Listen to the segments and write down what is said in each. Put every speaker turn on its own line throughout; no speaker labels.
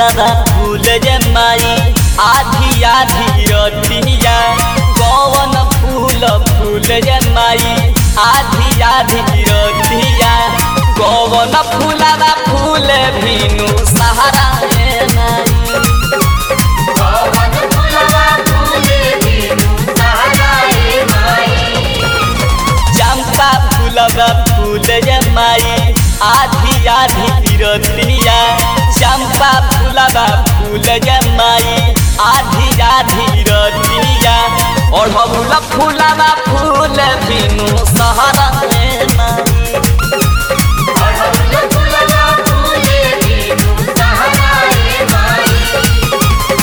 फूलवा फूल जे माई आधी आधी रतिया कौन फूल फूल जे माई आधी आधी रतिया कौन फूलवा फूल भीनु सहारा ए माई
पवन फुलवा फूले बिनु सहाराए माई
चंपा फूलवा फूल जे माई आधी आधी तिरतिया चंपा फूलवा फूल जे माई आधी आधी रतिया ओढ़ौल फूलवा फूल बिनु सहरा में माई
पवन फुलवा फूले बिनु सहाराए माई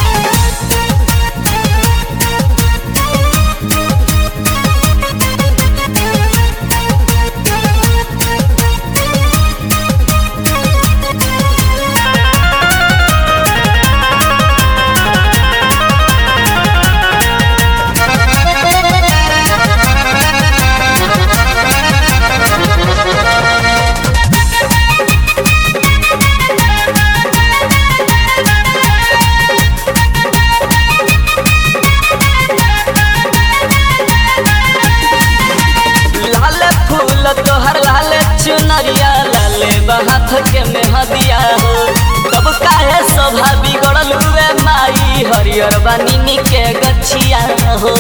लाल फूल तोहर लाल चुनरिया लाले बहाथ के मेहदिया हो तब काहे शोभा बिगड़ल हुए माई हरियर बानी के गछिया हो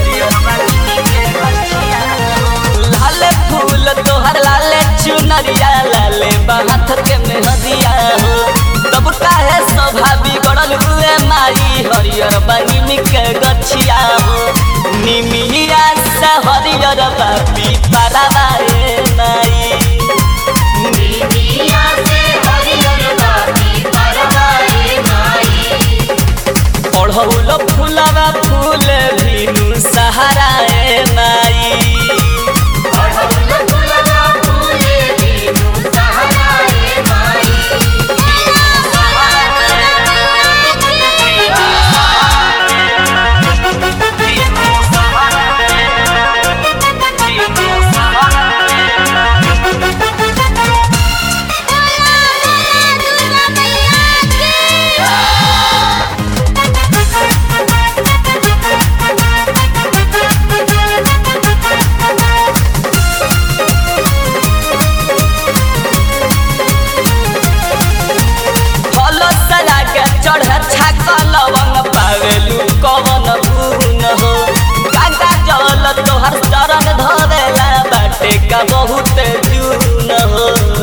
लाल फूल तोहर लाल चुनरिया लाले बहाथ के मेहदिया हो तब काहे शोभा बिगड़ल हुए माई हरियर बानी के गछिया हो निमिया से हरियर बापी पाराबाए माई
बिबिया से हरियर बाती परवाए माई
ओढ़ौल फूलवा फूल भीनु सहाराए माई
पवन फुलवा फूले बिनु सहाराए माई
फल सला के चढ़ छाक लवंग पावेलू कवन गुण हो गंगा जल तोहर चरण धरेला बाटे का बहुत जून हो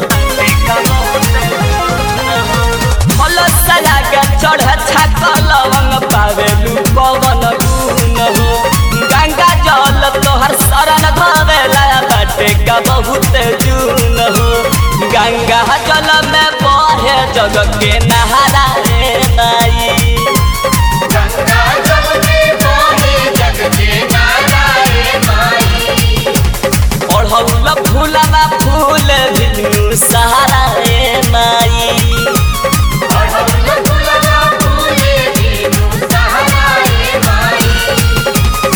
फल सला के चढ़ छाक लवंग पावेलू कवन गुण हो गंगा जल तोहर शरण धरेला बाटे का बहुत जून हो गंगा जल में बहे जग के नहारा रे नाई
गंगा जल में बहे जग के नाराए माई
ओढ़ौल फूलवा फूल बिनु सहारा रे माई
पवन फुलवा फूले बिनु सहाराए माई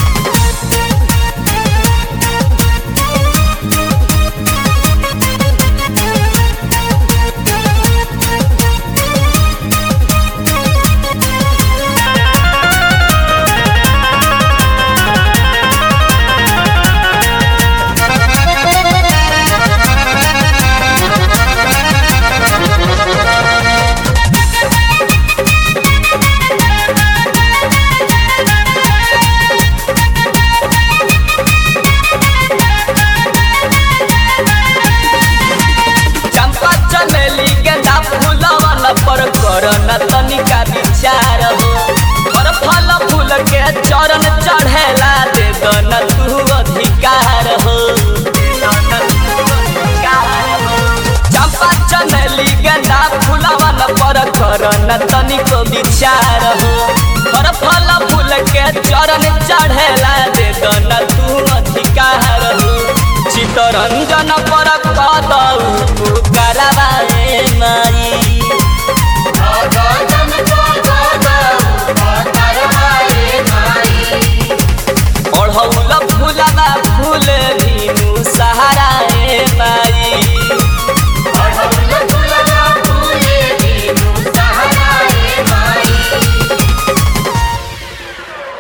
चंपा चमेली गेंदा फूलवन पर करन तनिका विचार हो पर फल फूल के चरण चढ़ेला दे दन तू अधिकार हो चंपा चमेली गेंदा फूलवन पर करन तनिको विचार हो पर फल फूल के चरण चढ़ेला दे दन तू अधिकार हो चितरंजन पर कदौ